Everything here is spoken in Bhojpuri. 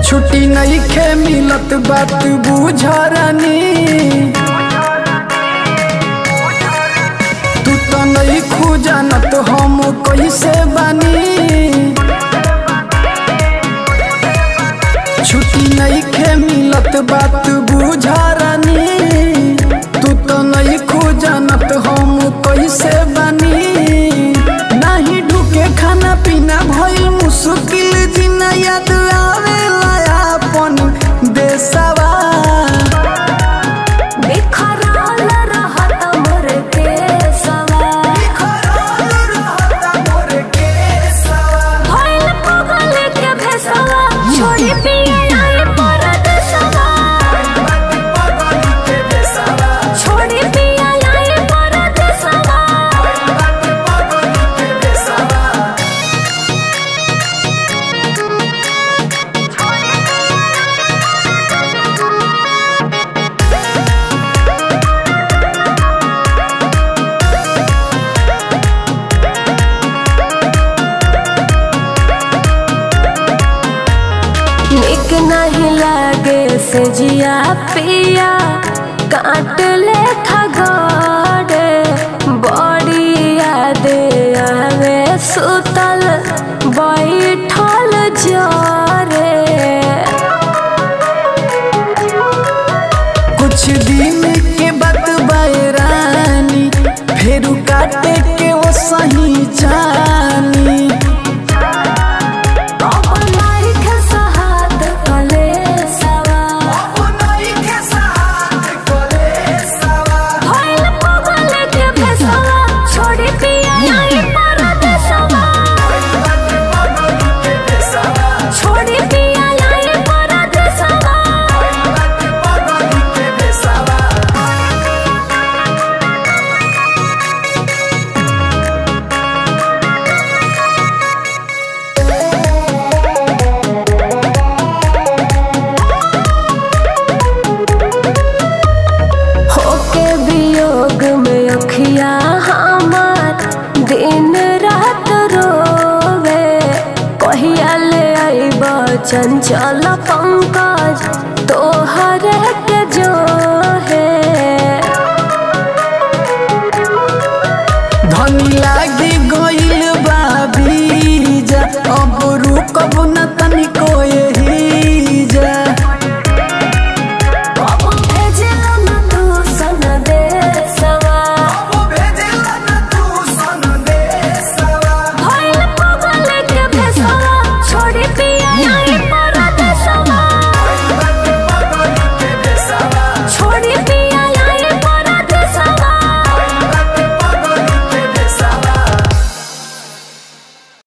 छुट्टी नहीं खे मिलत बात बुझरानी तू तो नहीं खुजानत हम कैसे बानी छुट्टी नहीं खे मिलत बात बुझरानी तू तो नहीं खुजानत हम कैसे बानी नहीं ढुके खाना पीना भइल मुश्किल जीना याद आवेला अपन देशवा बिखरल रहत मोर केसवा भइल पगल के भेसवा छोड़ी पिए आई परदेसवा छोड़ी पिए आई परदेसवा निक नहीं लागे से जिया पिया काट ले खगड़े बड़ी याद आवे सुतल बैठल जरे कुछ दिन के बाद बैरानी फेरू काटे के वो सही जानी अब लाइक सहात कलेसवा भइल पगल के भेसवा छोड़ी पिया आई परदेसवा छोड़ी पिया आई परदेसवा होके वियोग में अखिया हमार दिन रात रोवे कहिया ले आईब चंचल पंकज तोहरे